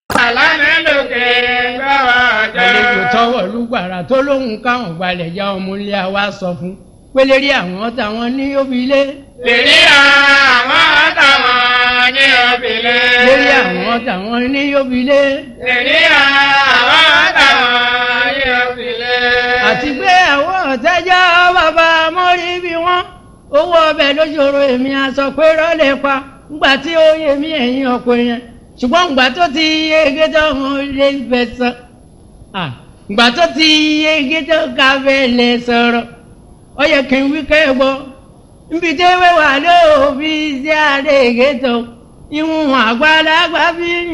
àlàní lókè gbọ́wọ́ àlejò jẹ́. tọwọ́ lùgbàrà tó lóhùn káwọn gbalẹ̀ já ọmọ ilé wa sọ fún pélérí àwọn táwọn ní òbílé Lèrí àwọn táwọn ní òbílẹ̀. lérí àwọn táwọn ní òbílé Lèrí àwọn táwọn ní òbílẹ̀. àti pé àwọn ọ̀tẹ́jọ́ bàbá mọ́rí bí wọ́n owó ọbẹ̀ lójoro èmi aṣọ pé rọ́lẹ̀ pa ńgbà tí ó yẹ mí ẹ̀yìn ọkọ yẹn ṣùgbọ́n ńgbà tó ti yege tó wọn lè fẹ́ sọ Ah, ńgbà tó ti yege tó ká fẹ́ lè sọ̀rọ̀ ó yẹ kí n wí kẹ́ ẹ gbọ́ nbí tẹ́wé wà lóòbí sí àdéhìgé tó ìwọ̀n àgbàlagbà bí